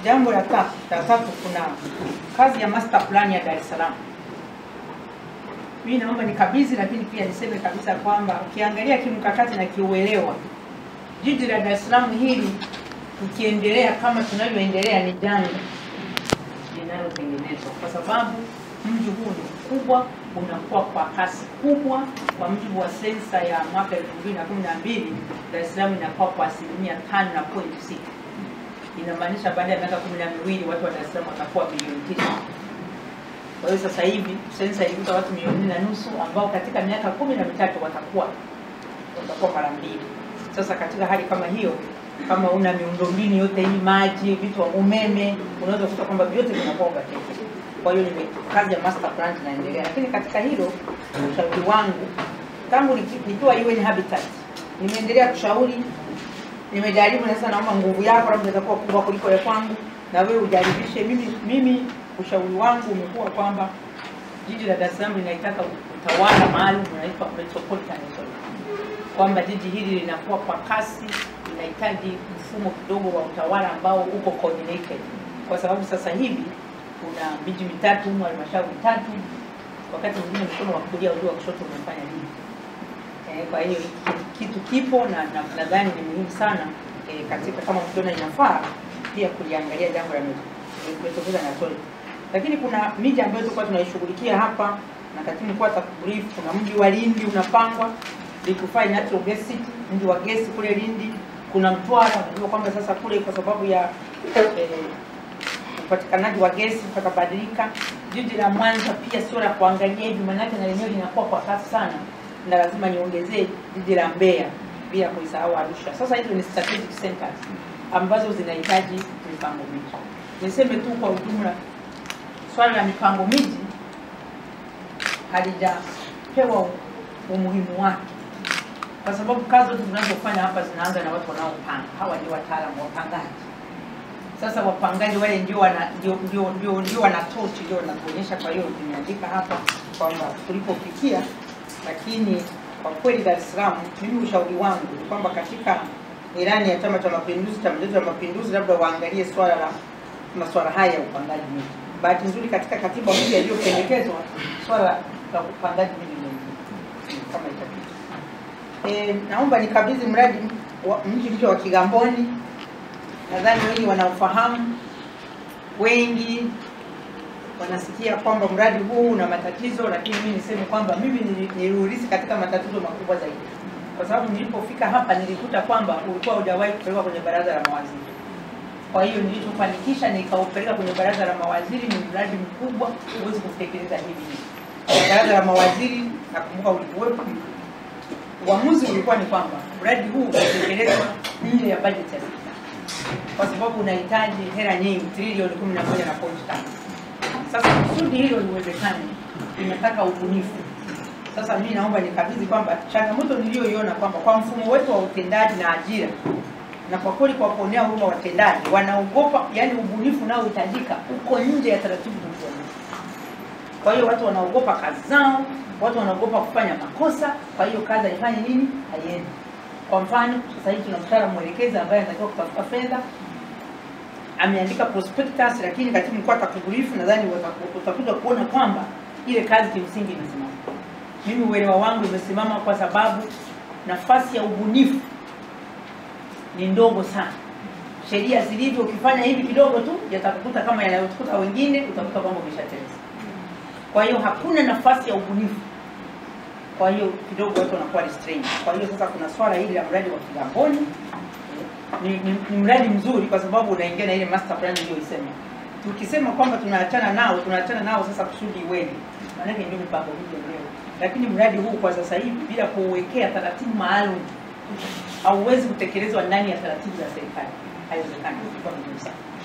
jambo la tatu, la tatu kuna kazi ya master plan ya Dar es Salaam. Mimi naomba nikabidhi, lakini pia niseme kabisa kwamba ukiangalia kimkakati na kiuelewa, jiji la Dar es Salaam hili tukiendelea kama tunavyoendelea ni janga linalotengenezwa, kwa sababu mji huu ni mkubwa, unakuwa kwa kasi kubwa. Kwa mujibu wa sensa ya mwaka 2012 Dar es Salaam inakuwa kwa asilimia tano na point sita inamaanisha baada ya miaka kumi na miwili watu wa Dar es Salaam watakuwa milioni tisa. Kwa hiyo sasa hivi sensa ilikuta watu milioni nne na nusu ambao katika miaka kumi na mitatu watakuwa watakuwa mara mbili. Sasa katika hali kama hiyo, kama una miundombinu yote hii, maji, vitu wa umeme, unaweza kukuta kwamba vyote vinakuwa overtaken. Kwa hiyo nime kazi ya master plan inaendelea, lakini katika hilo ushauri wangu tangu niki- nikiwa UN Habitat nimeendelea kushauri nimejaribu na sasa naomba nguvu yako labda itakuwa kubwa kuliko ya kwangu na wewe ujaribishe mimi mimi ushauri wangu umekuwa kwamba jiji la Dar es Salaam linaitaka utawala maalum unaitwa metropolitan authority kwamba jiji hili linakuwa kwa kasi linahitaji mfumo kidogo wa utawala ambao uko coordinated kwa sababu sasa hivi kuna miji mitatu humu halmashauri tatu wakati mwingine mkono wa kulia ujua kushoto unafanya nini Eh, kwa hiyo hiki kitu kipo na na- nadhani ni muhimu sana eh, katika kama mkiona inafaa pia kuliangalia jambo la met- metropolitan authority. Lakini kuna miji ambayo tulikuwa tunaishughulikia hapa na katibu mkuu atakubrief. Kuna mji wa Lindi unapangwa liquefied natural gas city, mji wa gesi kule Lindi. Kuna Mtwara, unajua kwamba sasa kule kwa sababu ya eh, upatikanaji wa gesi utakabadilika. Jiji la Mwanza pia sio la kuangalia hivi, maanake na lenyewe linakuwa kwa kasi sana, na lazima niongezee jiji la Mbeya bila kuisahau Arusha. Sasa hizo ni strategic centers ambazo zinahitaji mipango miji. Niseme tu kwa ujumla, swala la mipango miji halijapewa umuhimu wake, kwa sababu kazi zote zinazofanya hapa zinaanza na watu wanaopanga. Hawa ndio wataalamu wapangaji. Sasa wapangaji wale ndio wana ndio ndio ndio ndio wana tochi ndio wanatuonyesha. Kwa hiyo nimeandika hapa kwamba tulipofikia, lakini kwa kweli Dar es Salaam, mimi ushauri wangu ni kwamba katika ilani ya Chama cha Mapinduzi, Chama chetu cha Mapinduzi, labda waangalie swala la masuala haya ya upangaji miji. Bahati nzuri katika katiba mpya iliyopendekezwa swala la upangaji miji ni kama itapita. E, naomba nikabidhi mradi wa mji mpya wa Kigamboni nadhani wengi wanaofahamu, wengi wanasikia kwamba mradi huu una matatizo, lakini mimi niseme kwamba mimi nili- niliurisi katika matatizo makubwa zaidi, kwa sababu nilipofika hapa nilikuta kwamba ulikuwa hujawahi kupelekwa kwenye baraza la mawaziri. Kwa hiyo nilichofanikisha nikaupeleka kwenye baraza la mawaziri. Ni mradi mkubwa, huwezi kutekeleza hivi hivi. Kwa baraza la mawaziri, nakumbuka ulikuwepo, uamuzi ulikuwa ni kwamba mradi huu utekelezwa nje ya bajeti ya serikali kwa sababu unahitaji hela nyingi, trilioni kumi na moja na pointi tano. Sasa kusudi hilo liwezekane, inataka ubunifu. Sasa mimi naomba nikabidhi kwamba changamoto niliyoiona kwamba kwa mfumo wetu wa utendaji na ajira, na kwa kweli kwa kuonea huruma watendaji, wanaogopa, yani ubunifu unaohitajika uko nje ya taratibu zilizopo. Kwa hiyo watu wanaogopa kazi zao, watu wanaogopa kufanya makosa, kwa hiyo kazi haifanyi nini, haiendi. Kwa mfano sasa hivi tuna mtaalamu mwelekezi ambaye anatakiwa kutafuta fedha, ameandika prospectus, lakini katibu mkuu atakubrief, nadhani wataku- utakuja kuona kwamba ile kazi kimsingi imesimama. Mimi uelewa wangu imesimama kwa sababu nafasi ya ubunifu ni ndogo sana. Sheria zilivyo, ukifanya hivi kidogo tu yatakukuta kama yanayotukuta wengine, utakuta kwamba umeshateleza. Kwa hiyo hakuna nafasi ya ubunifu kwa hiyo kidogo watu wanakuwa restrained. Kwa hiyo sasa kuna swala hili la mradi wa Kigamboni ni, ni, ni mradi mzuri kwa sababu unaingia na ile master plan niliyoisema. Tukisema kwamba tunaachana nao, tunaachana nao sasa kusudi iweje? Maanake ndio mipango hii yenyewe. Lakini mradi huu kwa sasa hivi bila kuuwekea taratibu maalum hauwezi kutekelezwa ndani ya taratibu za serikali. Haiwezekani. Kwa muhimu sana.